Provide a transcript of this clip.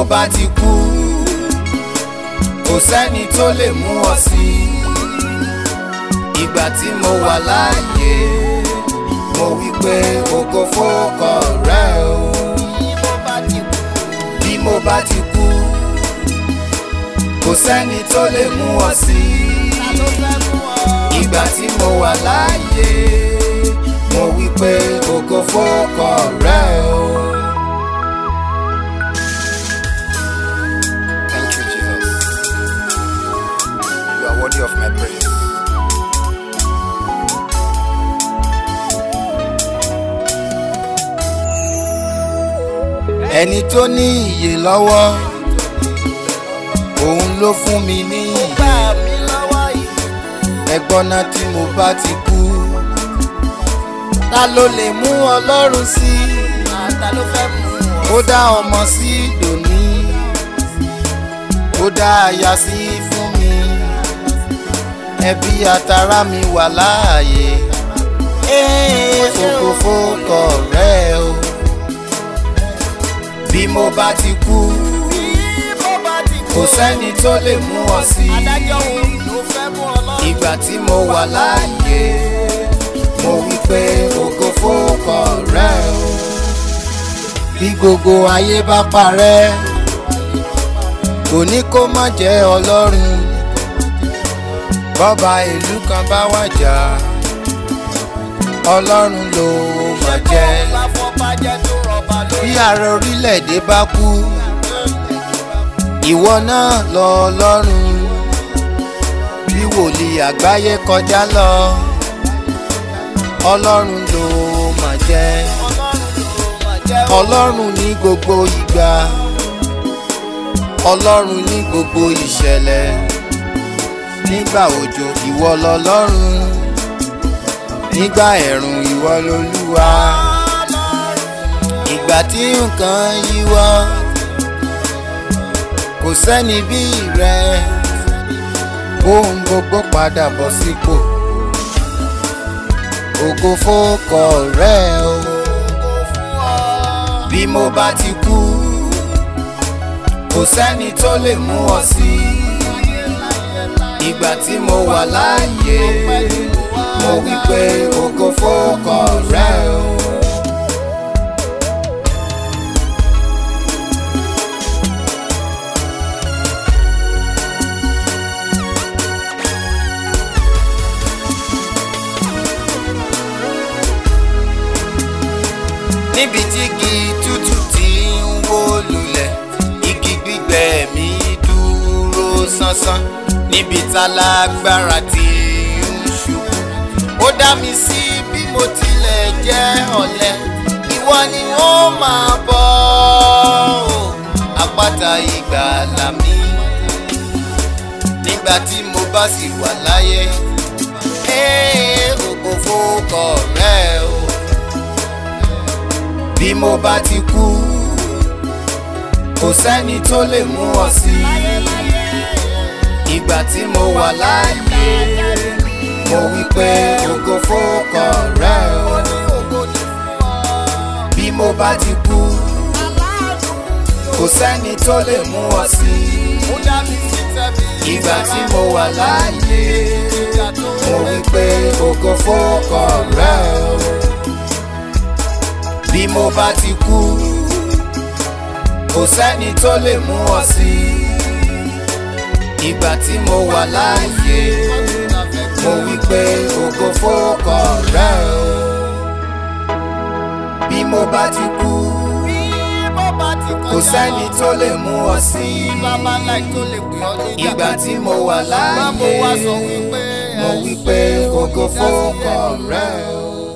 bá ti kú kò sẹ́ni tó lè mú ọ sí ìgbà tí mo wà láàyè mo wí pé ògo fókọ rẹ o bí mo bá ti kú kò sẹ́ni tó lè mú ọ sí ìgbà tí mo wà láàyè mo wí pé ògo fókọ rẹ o. Thank you, Jesus. You are worthy of my praise. Ẹni tó ní ìyè lọ́wọ́, òun ló fún mi ní ìyè. Ẹ̀gbọ́n náà tí mo bá ti kú, ta ló lè mú Ọlọ́run sí? Ó dá ọmọ sí dòní, ó dá aya sí fún mi, ẹbí àtàrà mi wà láàyè. Ògo fókọ rẹ o, bí mo bá ti kú, kò sẹ́ni tó lè mú ọ sí. Ìgbà tí mo wà láàyè, mo wí pé ògo fókọ rẹ o. Bí gbogbo ayé bá parẹ́, kò ní kó má jẹ́ Ọlọ́run. Bọ́ba ìlú kan bá wàjà, Ọlọ́run ló máa jẹ́. Bí ààrẹ orílẹ̀-èdè bá kú, ìwọ náà lọ Ọlọ́run. Bí wòlíì àgbáyé kọjá lọ, Ọlọ́run ló máa jẹ́. Ọlọ́run ní gbogbo ìgbà, Ọlọ́run ní gbogbo ìṣẹ̀lẹ̀. Nígbà òjò ìwọ lọlọ́run, nígbà ẹ̀rùn ìwọ lolúwa. Ìgbà tí nǹkan yíwọ́, kò sẹ́ni bí rẹ. Ohun gbogbo padà bọ̀ sípò. Ògo fókọ rẹ o. Bí mo bá ti kú, kò sẹ́ni tó lè mú ọ sí. Ìgbà tí mo wà láàyè, mo wí pé ògo fókọ rẹ o. níbi tí igi tútù ti ń wó lulẹ̀ igi gbígbẹ mi dúró sánsán níbi tálágbára ti ń ṣubú ó dá mi sí bí mo tilẹ̀ jẹ́ ọ̀lẹ ìwọ ni ó máa bọ́ ọ́ àpáta ìgbàlà mi nígbà tí mo bá sì wà láyé ẹ́ ògo fókọ rẹ o bí mo bá ti kú kò sẹ́ni tó lè mú ọ sí ìgbà tí mo wà láàyè mo wí pé ògo fókọ rẹ o bí mo bá ti kú kò sẹ́ni tó lè mú ọ sí ìgbà tí mo wà láàyè mo wí pé ògo fókọ rẹ o bí mo bá ti kú kò sẹ́ni tó lè mú ọ sí ìgbà tí mo wà láàyè mo wí pé ògo fókọ rẹ o bí mo bá ti kú kò sẹ́ni tó lè mú ọ sí ìgbà tí mo wà láàyè mo wí pé ògo fókọ rẹ o.